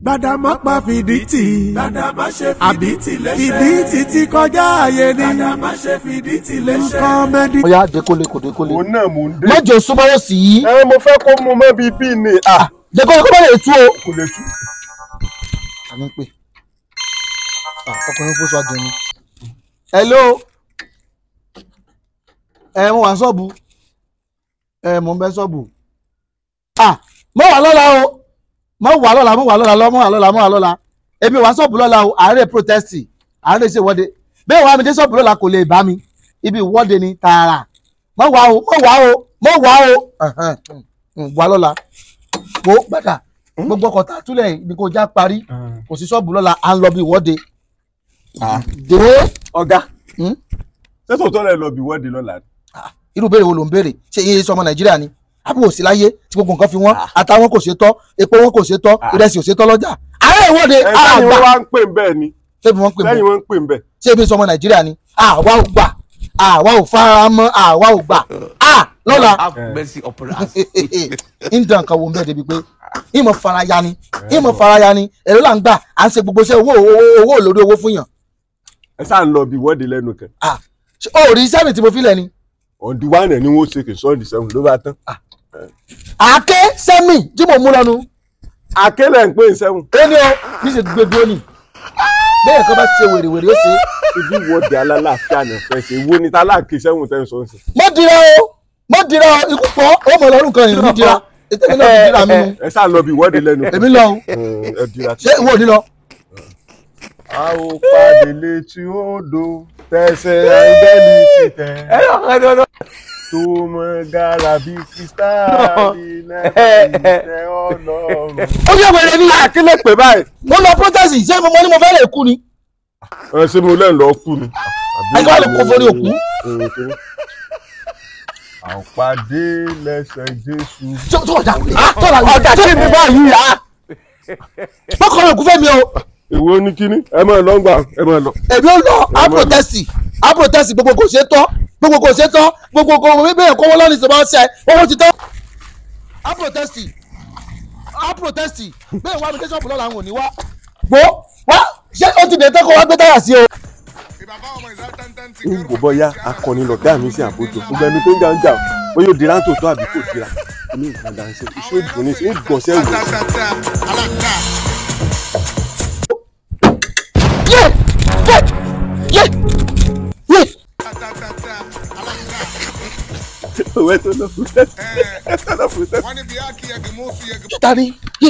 gbàdàmọ́pá fìdítì gbàdàmá ṣe fìdítì léṣe fìdítì ti kọjá ààyè ni gbàdàmá ṣe fìdítì léṣe. kọ́mẹ́dì. bóyá dékólé kò dékólé. òun náà mò ń dé. má jẹ́ súnmọ́wọ́ sí i. ẹ mo fẹ́ kó mu mọ́ bíi bíi ni à dékólé kó má lè tú o. kò lè tú. àmì pé Ah, ọkùnrin fún sọ àjẹmí. hello ẹ mo wà ní ṣọ́ọ̀bù ẹ mo ń bẹ ṣọ́ọ̀bù. ah mo wà lọ́la o mo wà lọ́la mo wà lọ́la lọ́ mo wà lọ́la mo wà lọ́la èmi wà ṣọ́ọ̀bù lọ́la o àárẹ̀ protest àárẹ̀ ṣe ìwọ́de bẹ́ẹ̀ wà mí dé ṣọ́ọ̀bù lọ́la kò lè bá mi ibi ìwọ́de ni tààrà mo wà o mo wà o mo wà o Ẹ̀hẹ́n, mm, wà lọ́la mo gbàdà gbogbo ọkọ̀ tá a túlẹ̀ ní kò já parí kò sí ṣọ́ọ̀bù lọ́la à ń lọ bí ìwọ́de. dé ọ̀gá Hmm? ṣé tòótọ́ rẹ̀ lọ bí wọ́ọ̀dì lọ́la ni. irú béèrè wo ló ń béèrè ṣé iye sọmọ nàìjíríà ni àbí wò sí láyé tí gbogbo nǹkan fi wọ́n àtàwọn kò ṣe tọ́ epo wọn kò ṣe tọ́ ìrẹsì ò ṣe tọ́ lọ́jà àárẹ̀ ìwọ́de ẹ sẹ́yìn àgbà wọ́n wá ń pè ń bẹ́ẹ̀ ni ṣé bí wọ́n ń pè sẹ́yìn mọ́ wọ́n ń pè ń bẹ́ẹ̀. ṣé ibi sọmọ nàìjíríà ni àwa ò gbà àwa ò fara mọ́ àwa ò gbà à lọ́la have mercy upon us. ń dàn kan wo ń bẹ́ẹ̀ débi pé ìmọ̀ faraya ni ìmọ̀ faraya ni èrò là ń gbà à ń ṣe gbogbo iṣẹ́ owó owó owó olórí owó fún yàn ẹ sáà ń lọ bí wọ́ọ̀dì lẹ́nu kan Ṣé o ò rí sẹ́mi tí mo fi lẹ̀ ni ọ̀dì wánẹ̀ ni wọ́n ṣe kì í sọ́ọ̀dì sẹ́wọ̀n ló bá tán. àáké sẹ́mi tí mo mú lọ́nu akélẹ̀ ń pè ń sẹ́wọ̀n ó ní o kì í ṣe gbé dúró nì bẹ́ẹ̀ kọ́ bá ṣe wèrèwèrè ó ṣe é. ibi wọ́ọ̀dì alálàáfíà náà fẹ́ ṣe wo ni tálákì sẹ́wọ̀n tẹ́ ń sọ ń sìn. mo dira o mo dira o ikú pọ̀ ó mọ̀ lọ́rùn kan yìí mo dira ètò mi náà ti dira mi nu ẹ sáà lọ bí wọ́ọ̀dì lẹ́nu kan. èmi lọ o ẹ dira ṣé ìwọ ò ní lọ. a ò pàdé létí odò tẹsẹ̀ áńgẹ́lì ti tẹ̀ tó mọ gàrà bí kírísítàlì náà tẹ ọlọ́run. ó yẹ wẹrẹ ní àkílẹ̀ pé báyìí. mo lọ protest ṣé mo mọ ní mo fẹ́ lè kú ni ẹ ṣé mo lẹ́nu lọ kú ni. àyíká wà lè kó forí òkú àpàdé lẹ́sẹ̀ jésù. tó tó ọ̀dà tọ́lá ọ̀dà tí mi báyìí yá mọ́kàn rẹ̀ kú fẹ́ mi o èwo ní kíní ẹ máa lọ gbà ẹ máa lọ. èmi ò lọ á protest á protest gbogbo kò ṣe tọ́ gbogbo kò ṣe tọ́ gbogbo kò bẹ́ẹ̀ kọ́ wọ́n lọ́nà ìṣẹ̀bá ṣe owó ti tọ́ á protest á protest bẹ́ẹ̀ wá mi dé ṣọ́ọ̀bù lọ́la àwọn ò ní wá gbó wá ṣé ó ti dé tẹ́kọ̀ wá gbé táyà sí o. ń wò bọ́yá akọni lọ̀gá mi sí àbójọ gbogbo ẹni tó ń jà ń jà ó yóò dira tó tó àbí kò dira ní ìgbàdà ń ṣe iṣẹ́ òdùn ní ṣe ń gbọ̀nsẹ̀ wò. yé yé yé yé òwe tó lọ fún tẹ́sí ẹ tó lọ fún tẹ́sí. ta ni yé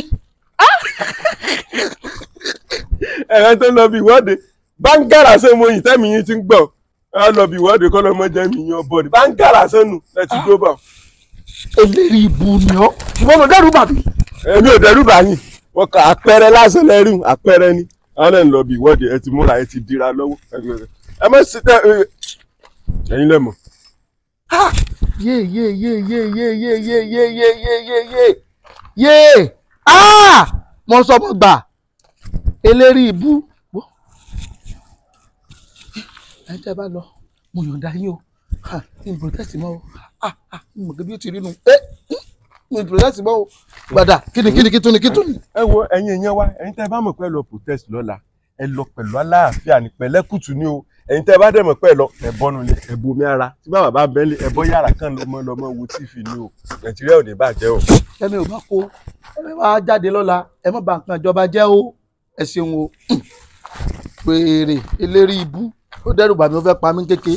ẹ̀rọ tó lọ bí ìwọ́de báńgàrà ṣe mo yìí tẹ́mi yín ti ń gbọ̀ ẹ lọ bí ìwọ́de kọ́ lọ́mọ jẹ́ mi yan bọ́ọ̀dì báńgàrà sẹ́nu ẹ ti dó bá. eléri ibu ni ọ ìwọ ló dẹrù bàbí. èmi ò dẹ́rù bá yín wọ́n kà àpẹẹrẹ lásán lẹ́rù àpẹẹrẹ ni àwọn náà ń lọ bí ìwọ́de ẹ ti múra ẹ ti dira lọ́wọ́ ẹ má ṣe tẹ ẹ̀yin lẹ́mọ̀. yé yé yé yé yé yé yé yé yé yé yé yé yé ah mo sọ mo gbà eléri ibu. Wo. ẹ jẹ́ bá lọ mo yọ̀ǹda yín o Ha, kí n protest mọ́ o ah ah mo mọ̀ bí ó ti rí nu ẹ mo protest mọ́ o gbàdà kí ni kí ni kí tún ni kí tún ni. ẹ wo ẹ̀yin èèyàn wa ẹ̀yin tẹ́ bá mọ̀ pé ẹ lọ protest lọ́la ẹ lọ pẹ̀lú aláàfíà ní pẹ̀lẹ́kùtù ni o ẹ̀yin tẹ́ bá dẹ̀ mọ̀ pé ẹ lọ ẹ bọ́nu lé ẹ bomi ara tí bàbá bá bẹ́ẹ̀ lé ẹ bọ́ yàrá kan lọ́mọ lọ́mọ wo tífì ni o nàìjíríà ò ní bàjẹ́ o. ẹmi ò bá kó ẹmi wá jáde lọ́la ẹ má bà nǹkan ìjọba jẹ́ o ẹ ṣeun o pèrè eléri ibú ó dẹ́rù bà mí ó fẹ́ pa mí kéke.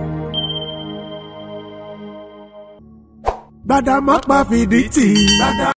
gbàdàmọ́pá fìdítì.